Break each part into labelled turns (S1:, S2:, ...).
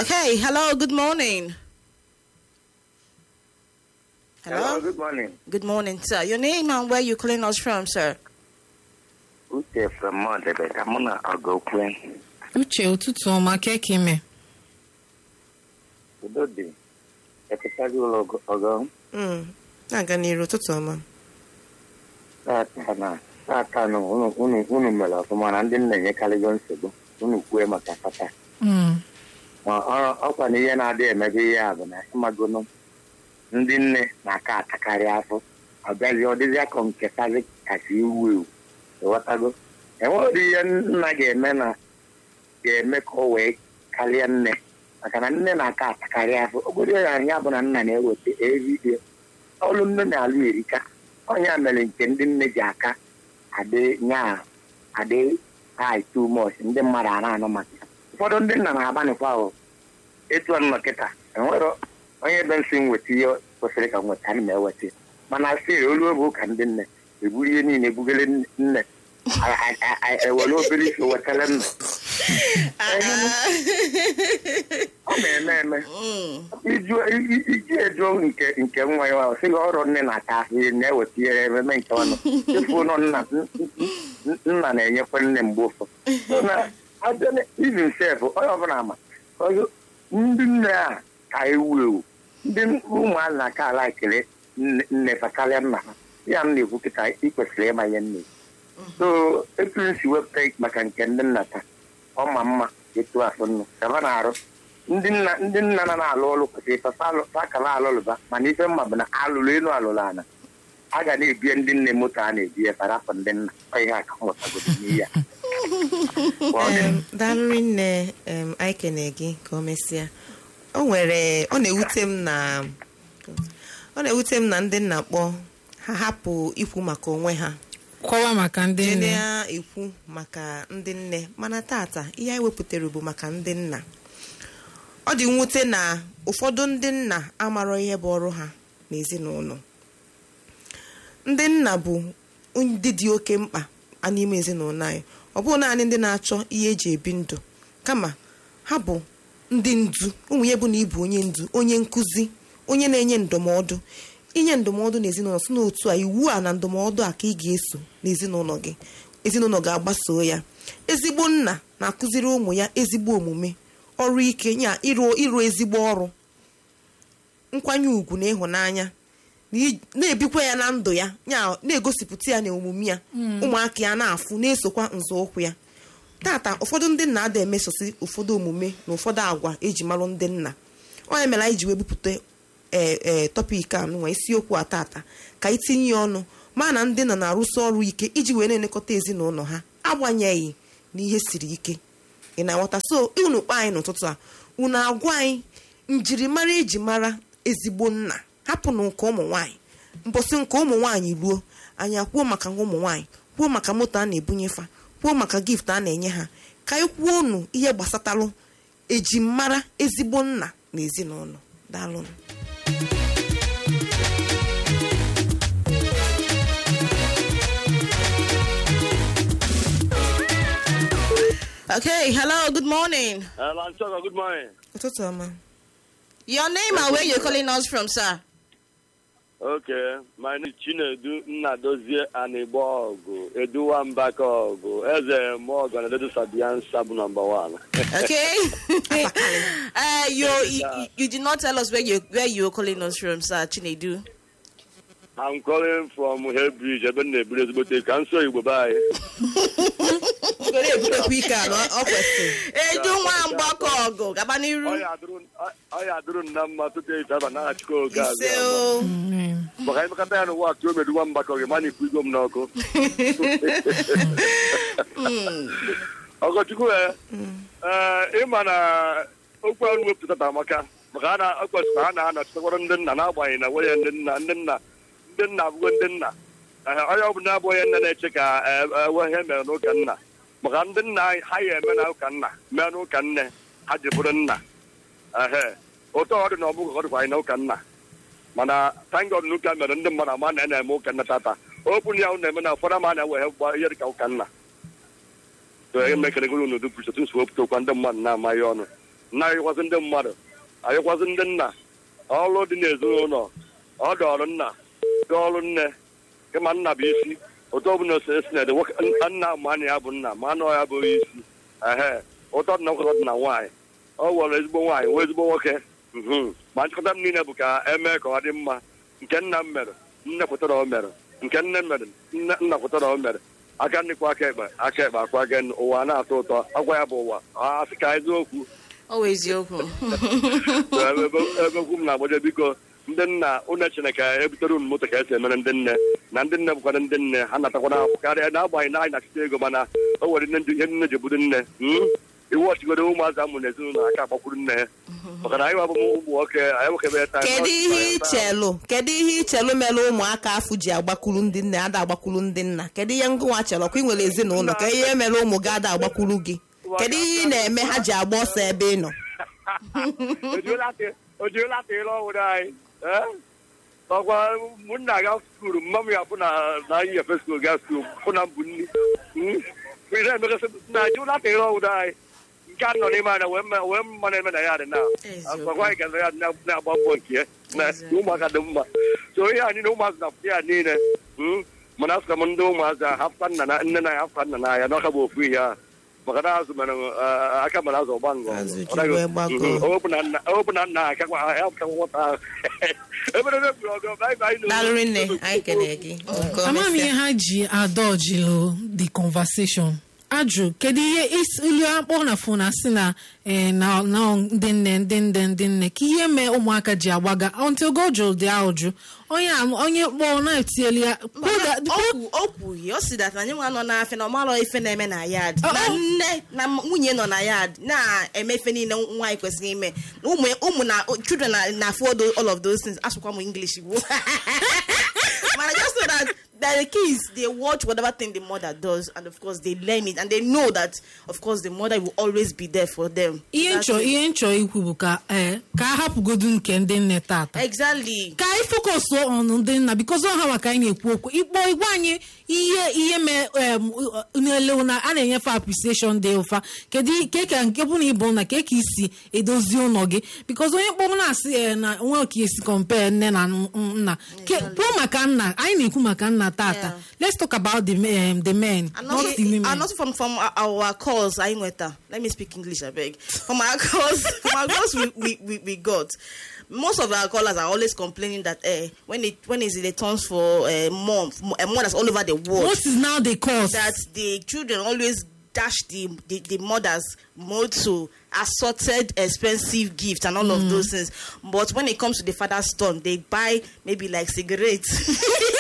S1: Okay, hello, good morning. Hello?
S2: good morning.
S1: Good morning, sir. Your name and where you calling us from, sir?
S2: Uche from Mọdebe ka mụ na Ọgọkwe.
S3: uche ụtụtụ ọma keke ime
S2: Udo dị. Eketaghị ụlọ ọgọ
S1: Mm. Na-aga n'iru ụtụtụ ọma.
S2: tata na tata na unu unu- unu mere ọfụma na ndị nna enyekarịgo nsogbu unu kwue maka tata.
S3: Mm.
S2: Ma ọ- ọkwa na ihe na-adị emebe ihe a bụ na ịmagono ndị nne na-aka atakarị afọ ọ bịazi ọ dịzị akọ nketazi kasị iwu ewu ịghọtago enweghị ụdị ihe nna ga-eme na ga-eme ka ọ wee karịa nne maka na nne na-aka atakarị afọ obodo ya ya bụ na nna na-eweta eride ọlụ nne na-alụ erika ọnya mere nke ndị nne ji aka adị nya adị high too much ndị mmadụ a na-anụ maka ya. ụfọdụ ndị nna na-agbanịkwa ahụ etu a nọ kịta enwere onye be nsị nweta ihe kwesịrị ka m nweta ana m eweta ya. mana siri olu oge ụka ndị nne eburu ihe niile ebugere nne a- a- a- a- ewere obere isi wetara nna ọ na-eme eme iju i- iji ejuo nke nke nwa ya ọ sịghị ọrụ nne na-ata ahụ ihe na-eweta ihe ememe nke ọnụ ịfụ nọ nna n- nna na-enyekwa nne mgbe ụfọdụ na izin sef onye ọbụla ma ọzọ ndị nne a ka ewu ewu ndị ụmụazị na-aka ala ekele nne- nne fa karịa nna ha ya m na-ekwu kịta ị kwesịrị ịma ihe nne so etu m si wepụta maka nke ndị nna taa ọ ma mma etu afọ nnu kaba na-arụ ndị nna ndị nna na na-alụ ọrụ kwesịrị papa akala alụlụba mana ife mma bụ na alụlụ elu alụlụ ana a ga na-ebie ndị nne moto a na-ebie parapụ ndị nna ọ ihe aka nwetagodo n'ihe a Ka ọ dị.
S1: Em, daalụ nne em, anyị kene gị ka o mesịa o nwere ọ na-ewute m na ọ na-ewute m na ndị nna kpọ ha hapụ ikwu maka onwe ha
S3: kọwa maka ndị
S1: jee
S3: nne
S1: na-ekwu maka ndị nne mana tata ihe anyị wepụtara bụ maka ndị nna ọ dị mwute na ụfọdụ ndị nna amarọ ihe bụ ọrụ ha n'ezinụlọ ndị nna bụ ndị dị oke mkpa a n'ime ezinụlọ anyị ọ bụghị naanị ndị na-achọ ihe eji ebi ndụ kama ha bụ ndị ndu ụmụ ya bụ na ịbụ onye ndu onye nkụzi onye na-enye ndụmọdụ inye ndụmọdụ n'ezinụlọ si n'otu a iwu a na ndụmọdụ a ka ị ga-eso n'ezinụlọ gị ezinụlọ ga-agbaso ya ezigbo nna na-akụziri ụmụ ya ezigbo omume ọrụ ike ya ịrụ ịrụ ezigbo ọrụ nkwanye ùgwù na ịhụnanya na i- na-ebikwa ya na ndụ ya ya na-egosipụta ya na omume ya ụmụaka ya na-afụ na-esokwa nzọụkwụ ya tata ụfọdụ ndị nna ada emesosi ụfọdụ omume na ụfọdụ agwa eji marụ ndị nna onye mere anyị ji wee bupụta ee ee tọpik a nwa isiokwu a tata ka anyị tinye ya ọnụ ma na ndị nna na-arụsi ọrụ ike iji wee na-elekọta ezinụlọ ha agbanyeghị na ihe siri ike ị na-aghọta so unu kpọ anyị n'ụtụtụ a unu agwa anyị njirimara eji mara ezigbo nna hapụnụ nke ụmụ nwaanyị mbọsị nke ụmụ nwaanyị ruo anyị akwuo maka ụmụ nwaanyị kwuo maka moto a na-ebunye fa kwuo maka gift a na-enye ha ka anyị kwuo unu ihe gbasatalụ ejimara ezigbo nna na ezinụlọ daalụnụ Okay, hello, good morning.
S4: Hello, Nchoga, good morning.
S1: Ụtụtụ ọma. Your name and where you calling us from, sir?
S4: Okay, my name is Chinedu Nnadozie Anigbogu, Eduwa Mbakogu, Eze Morgan, Adedu Sabian Sabu number one.
S1: Okay. uh, you, you you did not tell us where you where you are calling us from, sir Chinedu.
S4: I'm calling from Hebridge, ebe m na-eburu ezigbote ka nso Igbo be anyị.
S1: Ngoro ebutekwa ike a na ọ kwesịrị. Edu nwa mgbakọ ọgụ gaba n'iru.
S4: Ọ ya adụrụ- ọ- ọ ya adụrụ nna mma tupu eji aba n'aha Chukwu oge azụ
S1: Ise
S4: ama.
S1: o.
S3: Amen.
S4: maka anyị mekọta ya n'ụwa atụ omedu nwa mgbakọ gị mana ikwu igwe m n'ọkụ ọgọchukwu e ee ịma na okwu ahụ wepụtata maka maka a na ọ kwesịrị ha na-anọchitekwara ndị nna n'agbanyeghị na nwunye ndị nna ndị nna ndị nna abụgo ndị nna Ee, onye ọbụla abụ onye nne na-eche ka e- ewe ihe mere n'ụka nna maka ndị nna anyị ha ya eme na ụka nna mee n'ụka nne ha ji bụrụ nna ehe ụtọ ọ dị na ọbụghị ọ dịkwa anyị na ụka nna mana thank God na ụka mere ndị mmadụ ama na a na-eme ụka nna tata okwu ya na-eme na ụfọdụ ama na-ewe gba ihe dịka ụka nna so emekere goro n'udu kwuchite nso wepụta okwa ndị mmadụ na-amaghị ọnụ na-ayịkwasị ndị mmadụ ayịkwasị ndị nna ọrụ dị n'ezinụlọ ọ dị ọrụ nna dị ọrụ nne kama nna bụ isi otu ọbụla ose esi na-ede nwoke nna ma na ya bụ nna ma anụ ya bụ isi ehe ụtọ dị na nkwụtọ dị na nwaanyị ọ were ezigbo nwaanyị wee ezigbo nwoke mhm. ma nchịkọta m niile bụ ka emee ka ọ dị mma nke nna m mere nne pụtara o mere nke nne m mere nne nna pụtara o mere aka nnekwu aka ekpe aka ekpe akwa gị ụwa na-atọ ụtọ agwa ya bụ ụwa a sị ka eziokwu
S5: ọ wụ eziokwu
S4: ebekwu m na-agbaje biko ndị nna unu chineke ebutere unu moto ka esi emere ndị nne na ndị nne bụkwara ndị nne ha natakwana akwụkwọ karịa na-agbanyeghị na anyị na-achịta ego mana o nwere nne ndị ihe nne ji bụrụ nne mm? iwu ọchịgodo ụmụazị amụ na ezinụlọ aka agbakwuru nne ha maka na anyị wabụ ụmụ nwoke anyị nwekebe taa
S1: kedu ihe ichelụ kedu ihe ichelụ mere ụmụaka afụ ji agbakwuru ndị nne ada agbakwuru ndị nna kedu ihe ngụnwa chelọ kwa ị nwere ezinụlọ ka ihe mere ụmụ gị ada agbakwuru gị kedu ihe ị na-eme ha ji agba ọsọ ebe ị nọ
S4: o jirila atịla ọhụrụ anyị eh? ọkwa ụmụnna ga skuulu mma m ya bụ na na anyị efe skuulu ga skuulu bụ na mbụ nni Mm? ihe emekasị na jirila atịla ọhụrụ anyị nke a nọ n'ime anya wee mma wee mma na-eme na ya dị na
S5: Eziokwu.
S4: agwa anyị gara ya na- na-agba mbọ nke ya na
S5: Eziokwu.
S4: ụmụaka dị mma so ihe anyị na ụmụazị na-apụta ya niile mm? mana asụka m ndị ụmụazị a hapụta nna na nne na ya hapụta nna na ya n'ọka bụ ofu ihe a maka na azụ mere eh, aka mere azụ ọgba ngọ
S1: Azụ ji
S4: Ọ naghị-
S1: wee gbagọọ.
S4: Mhm. Ọ bụ na nna ọ bụ na nna akakwa ya pụta nwata ahụ ebere ebe gburu ọgụ bye bye no.
S1: daalụrị nne anyị kelee gị Nke o
S3: amaghị m ihe
S1: mesịa.
S3: ha ji adọjilu the conversation ajụ kedu ihe isi- ilu akpọ na fon asị na eh, na na ndị nne ndị nne ndị nne ka ihe mee ụmụaka ji agbaga until go jụrụ dị ahụjụ onye am- onye kpọọ na-etieli ya kwuo that-
S5: Okwu- o kwughị o si dat na anyị nwa nọ n'afịa na ọmarọ ife na-eme na yad
S3: Oh,
S5: na
S3: oh.
S5: nne na nwunye nọ na yad na-eme ife niile nwaanyị kwesịrị ime ụmụ ụmụ na children na na afford all of those things asụkwa m english igbo mana just know that that the kids they watch whatever thing the mother does and of course they learn it and they know that of course the mother will always be there for them
S3: ihe
S5: That's
S3: nchọ
S5: it.
S3: ihe nchọ ikwu bụ ka ee ka a hapụgodu nke ndị nne tata
S5: exactly
S3: ka anyị focus on ndị nna because ọha maka anyị na-ekwu okwu ikpọ igwe anyị ihe ihe mee em, n'ele na a na-enyefe appreciation dị ụfa kedu ke ka nke bụ na ịbụ na ke ka isi edozi ụlọ gị because onye kpọrọ na-asị eh, na nwe ka esi compare nne na n- nna Ke- kwuo maka nna anyị na-ekwu maka nna tata
S5: Yeah.
S3: let's talk about the men, the men
S5: And
S3: not
S5: also,
S3: the women
S5: and also from from our, our calls, I weta. Let me speak English, I beg. From our calls, from our calls we, we, we, we got. Most of our callers are always complaining that eh, when it when is it the turns for uh, mom, uh, mothers all over the world,
S3: what is now the cause
S5: that the children always dash the, the, the mothers more to assorted expensive gifts and all of those things. But when it comes to the father's turn, they buy maybe like cigarettes.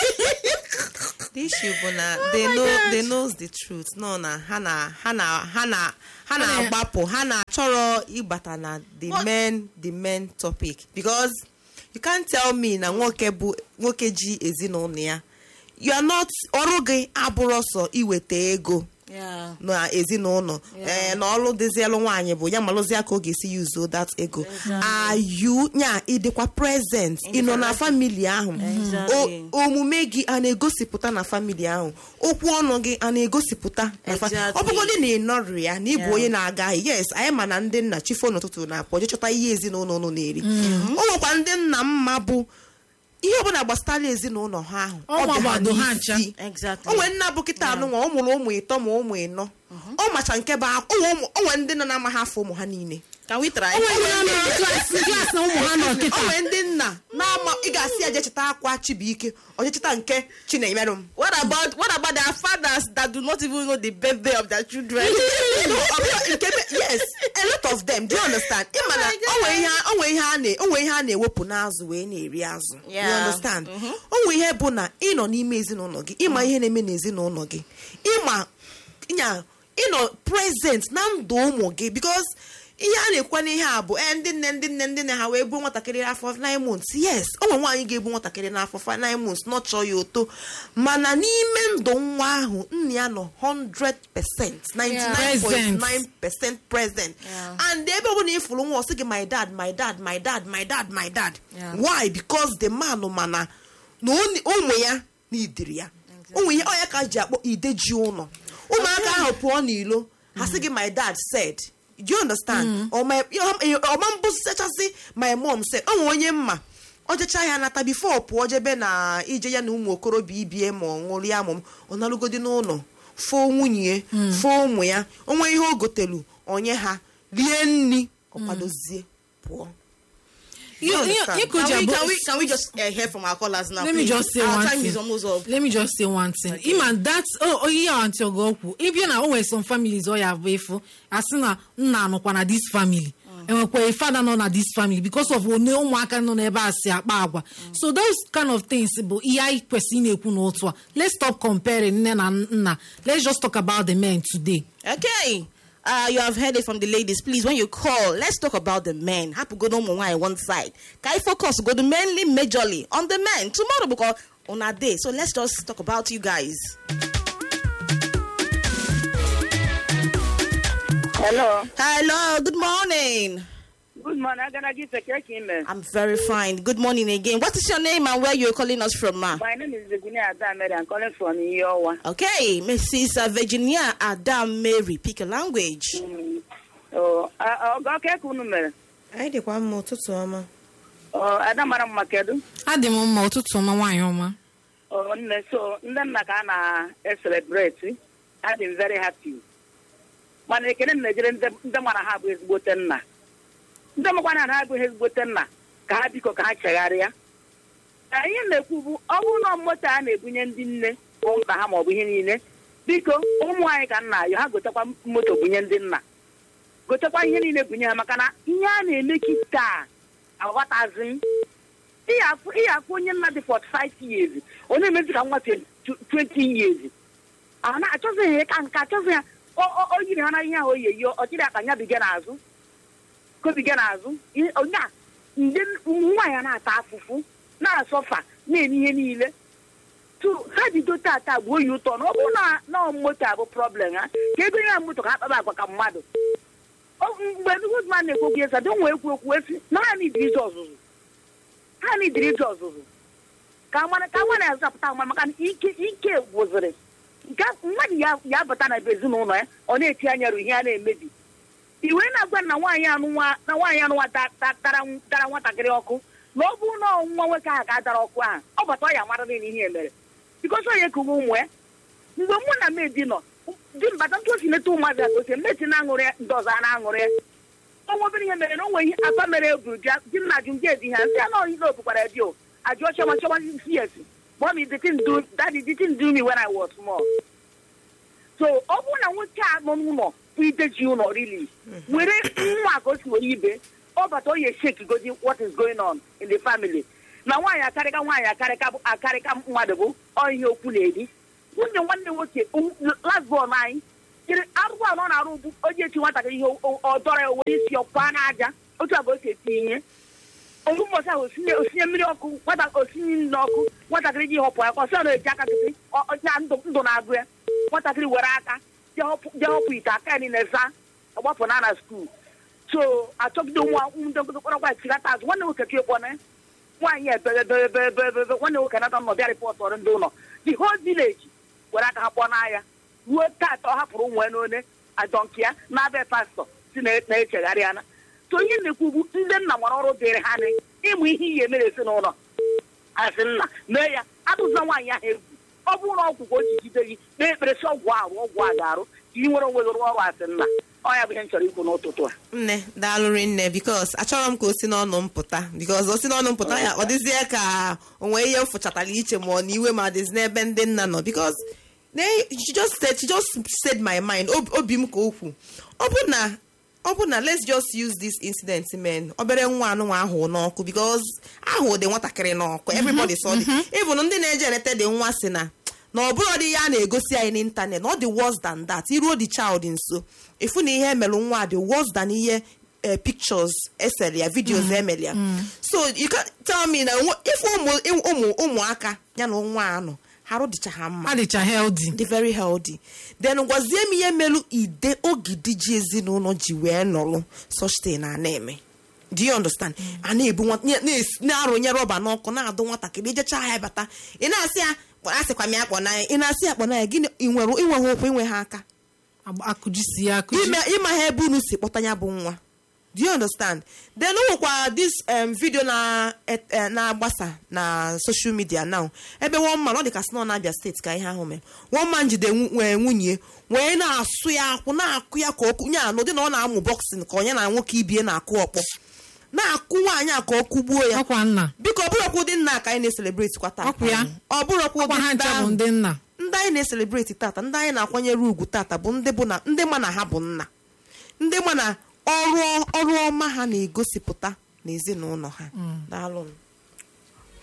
S1: the issue bụ na they know they knows the truth no na ha na ha na ha na ha na-agbapụ ha na-achọrọ ịbata na the
S5: But-
S1: men the men topic because you can't tell me na nwoke bụ nwoke ji ezinụlọ ya you are not ọrụ gị abụrụ sọ iweta ego
S5: yeah.
S1: na ezinụlọ ee na ọrụ dịzielụ nwaanyị bụ ya malụzie ka ọ ga-esi yuzo that ego ayu nya ịdịkwa present ịnọ na famili ahụ
S5: Exactly.
S1: O- omume gị a na-egosipụta na famili ahụ okwu ọnụ gị a na-egosipụta na fa-
S5: Exactly.
S1: ọ bụgodị na ị nọrọ ya na ịbụ
S5: Yeah.
S1: onye na-aga ahịa yes anyị ma na ndị nna chifo n'ụtụtụ na-apụ je chọta ihe ezinụlọ ụnụ na-eri o nwekwa ndị nna mma bụ ihe ọbụla gbasara ezinụlọ ha ahụ
S3: Ọ
S1: ọ dị ha
S3: gbado ha ncha.
S1: n'isi
S5: Exactly.
S1: onwe nna bụ kịta anụnwa ọ mụrụ ụmụ ịtọ ma ụmụ ịnọ ọ macha nke bụ ak- onwe ụmụ- onwe ndị nọ na-amaghị afọ ụmụ ha niile
S5: Can we try?
S3: onwe ndị nọ na klaasị klaasị na ụmụ ha nọ kịta
S1: onwe ndị nna na-ama ị ga-asị ya jecheta akwa chibuike ojecheta nke chinemerụ m
S5: What about what about their fathers that do not even know the birthday of their children?
S1: No, ọ bụrụ nke be- yes a lot of them do you understand ịma na
S5: my God.
S1: onwe ihe a- onwe ihe a na- onwe ihe a na-ewepụ n'azụ wee na-eri azụ you
S5: Yeah.
S1: understand onwe ihe bụ na ị nọ n'ime ezinụlọ gị ịma ihe na-eme n'ezinụlọ gị ịma nya ịnọ present na ndụ ụmụ gị because ihe a na-ekwu n'ihe a bụ ee ndị nne ndị nne ndị nne ha wee gbuo nwatakịrị afọ 9 months yes o nwere nwaanyị ga-egbu nwatakịrị n'afọ 9 months nọchọ ya ụtọ mana n'ime ndụ nwa ahụ nna ya nọ 100% 99.9 percent present
S5: Yeah.
S1: and ebe ọ bụla ị fụrụ nwa ọ sị gị my dad my dad my dad my dad my dad
S5: Yeah.
S1: why because the man mana na onye- ụmụ ya na idiri ya ụmụ ihe ọ ya ka ji akpọ ideji ụlọ ụmụaka ahụ pụọ n'ilo ha sị gị my dad said do you understand ọma ọma mbụsachasị my mom sị o nwere onye mma ọ jecha ya nata bifo pụọ jebe na ije ya na ụmụ okorobịa ibie ma ọ ṅụrịa amụ m ọ nalụgodi n'ụlọ foo nwunye foo ụmụ ya onwe ihe o gotelu onye ha rie nri ọ kwadozie pụọ
S3: You- you-
S1: understand?
S3: you could
S5: Can we,
S3: just-
S5: can we can we just uh, hear from our callers now?
S3: let me
S5: please?
S3: just say
S5: our
S3: one
S5: time
S3: thing.
S5: is almost up.
S3: let me just say one thing ima that oh oh ihe aunty ogo okwu ịbịa na o nwere some families ọ ya bụ efu asị na nna anọkwa na this family enwekwa a father nọ na this family because of one ụmụaka nọ n'ebe a si akpa agwa so those kind of things bụ ihe anyị kwesịrị ị na-ekwu n'otu a let's stop comparing nne na nna let's just talk about the men today
S5: Okay. Uh, you have heard it from the ladies. Please, when you call, let's talk about the men. Happy go no more on one side. Can I focus? Go to mainly, majorly on the men tomorrow because on our day. So let's just talk about you guys.
S6: Hello.
S5: Hello. Good morning.
S6: Good morning. I'm gonna give a cake in there.
S5: I'm very fine. Good morning again. What is your name and where you're calling us from, ma?
S6: My name is Virginia Adamere. I'm calling from Iowa.
S5: Okay, Mrs. uh, Virginia Adam Mary. Pick a language.
S6: Oh, ọ ga cake unu mere?
S1: anyị dịkwa mma ụtụtụ ọma
S6: Oh, Ada mara mma kedu?
S3: adị m mma ụtụtụ ọma nwaanyị ọma
S6: Oh, nne so ndị nna ka a na-eselebreti. I'm very happy. Mana ekene m na-ejere ndị ndị mara ha bụ ezigbote nna. Ndị makwana na ha bụ ezigbote nna ka ha biko ka ha chegharịa. Ka ihe m na-ekwu bụ ọ bụrụ na moto a na-ebunye ndị nne bụ mkpa ha maọbụ ihe niile biko ụmụ anyị ka nna ayọ ha gotekwa moto bunye ndị nna gotekwa ihe niile bunye ha maka na ihe a na-eme kịta aghọtazi m. Ị ga-afụ ị ga-afụ onye nna dị 45 years onye emezi ka nwa 20 20 years a na-achọzi ya ka nke achọzi ya o- o o yiri ha na ihe ahụ o yi eyi ọ chịrị aka nya biga n'azụ kobiga n'azụ ihe- onye a ndị ụmụ nwaanyị a na-ata afụfụ na-asọfa na-eme ihe niile tu ha jido tata gbuo ya ụtọ na ọ bụrụ na na moto abụ problem ha ka ego ya moto ka ha kpaba agwa ka mmadụ O- mgbe Goodman na-ekwu okwu esa don wee ekwu okwu esi na ha nidiri ije ọzụzụ ha nidiri ije ọzụzụ ka amara ka nwa na-azapụta nwa maka na ike ike gwụzịrị nke mmadụ ya ya abata na ebe ezinụlọ ya ọ na-eti anya rụ ihe a na-emebi iwe na-agwa na nwaanyị anụnwa na nwaanyị anụnwa da- da- dara dara nwatakịrị ọkụ na ọ bụrụ na ọ nwa nwoke ahụ ga-adara ọkụ ahụ ọ bata ọ ya mara niile ihe mere bikosi onye kuwe ụmụ ya mgbe mụ na medi nọ di mbata ntụ osi neta ụmụazị aka osie mmeti na-aṅụrị ya ndị ọzọ a na-aṅụrị ya ọnwa obere ihe mere na onwe ihe afa mere eburu bịa di m na ajụ ndị edi ha nsị ya na ọhịa obukwara ya dio ajụọ chọma chọma cs mommy the thing do daddy the thing do me when I was small so ọ bụrụ na nwoke a nọ n'ụlọ bụ ideji ụlọ rili were nwa ka o si were ibe ọ bata o ya shake godi what is going on in the family na nwaanyị akarịka nwaanyị akarịka bụ- akarịka mmadụ bụ ọ ihe okwu na-eri nwunye nwanne nwoke lasbon anyị jiri arụrụ anọ na-arụ ugbu onye echi nwatakịrị ihe o- ọ dọrọ ya were isi ọkwa n'aja otu a ka o si eti ihe ofu mbọchị ahụ osinye osinye mmiri ọkụ nwata osinye nri n'ọkụ nwatakịrị ji họpụ ya ka ọsọ na-eji aka kịtị ọ- ọ- na ndụ ndụ na-agụ ya nwatakịrị were aka jee họpụ jee họpụ ite aka ya niile za ọgbapụ na na skuul so achọgide nwa ndị nkụzi kpọrọ gwa chigata azụ nwanne nwoke ka ịkpọ na nwaanyị ebebebebeebe nwanne nwoke nata nọ bịa rịpọt ọrụ ndị ụlọ the whole village were aka ha kpọọ n'ahịa ruo taata ọ hapụrụ ụmụ ya n'one adọnki ya na-abịa pastọ si na- na-echegharị ya na so ihe na-ekwu bụ ndị nna nwere ọrụ dịrị ha nị ịmụ ihe iyi emere ezinụlọ asị nna mee ya atụzila nwaanyị ahụ egwu ọ bụrụ na ọgwụ ka o ji jide gị kpee ekpere si ọgwụ ahụ ọgwụ a ga-arụ ka ị nwere onwe gị rụọ ọrụ asị nna ọ ya bụ ihe m chọrọ ikwu n'ụtụtụ a
S1: nne daalụrị nne bikos achọrọ m ka o si n'ọnụ m pụta bikos o si n'ọnụ m pụta ya ọ dịzie ka o nwee ihe m fụchatara iche ma ọ na iwe ma dịzi n'ebe ndị nna nọ bikos she just said she just said my mind Ob- obi m ka okwu ọ bụ na ọ bụ na let's just use this incident men obere nwa anụnwa ahụ n'ọkụ bikos ahụ dị nwatakịrị n'ọkụ everybody saw the even ndị na-eje eleta dị nwa si na na ọ bụrụ dị ya a na-egosi anyị n'ịntanet na ọ dị worse than that iruo the child nso efu na ihe emelụ nwa dị worse than ihe eh, pictures esere ya videos emere ya so you can tell me na nwa- ife ụmụ ụmụ ụmụaka ya na nwa anọ harụ dịcha ha mma
S3: adịcha healthy
S1: dị very healthy then gwazie m ihe melu ide ogidi ji ezinụlọ ji wee nọrụ such thing a na-eme do you understand a na-ebu nwa- nye- na-esi- na-arụnye rọba n'ọkụ na-adụ nwatakịrị ijecha ya bata ị na-asị ya asịkwa m ya akpọ n'anya ị na-asị ya akpọ n'anya gịnị ị nwere inwe ha ụkwụ inwe ha aka
S3: agba- akụjisi ya akụji
S1: ime ịma ha ebe unu si kpọta ya bụ nwa do you understand then o nwekwa this um, video na et- eh, na-agbasa na social media now ebe one man ọ dị ka si nọ na-abịa steeti ka ihe ahụ mere one man jide nwu- nwee nwunye wee na-asụ ya akwụ na-akụ ya ka okwu ya n'ụdị na ọ na-amụ boxing ka onye na nwoke ibie na-akụ ọkpọ na-akụ nwaanyị a ka ọ kụgbuo ya
S3: ọkwa nna
S1: biko ọ bụrụkwa ụdị nna ka anyị na-eselebreti kwa tata
S3: Ọkwa ya.
S1: ọ bụrụkwa
S3: ọkwa
S1: ụdị
S3: ha
S1: ndị
S3: ncha bụ
S1: ahụ
S3: ndị nna
S1: ndị anyị na-eselebreti tata ndị anyị na-akwanyere ugwu tata bụ ndị bụ na ndị ma na ha bụ nna ndị ma na ọrụ ọrụ ọma ha na-egosipụta n'ezinụlọ ha daalụ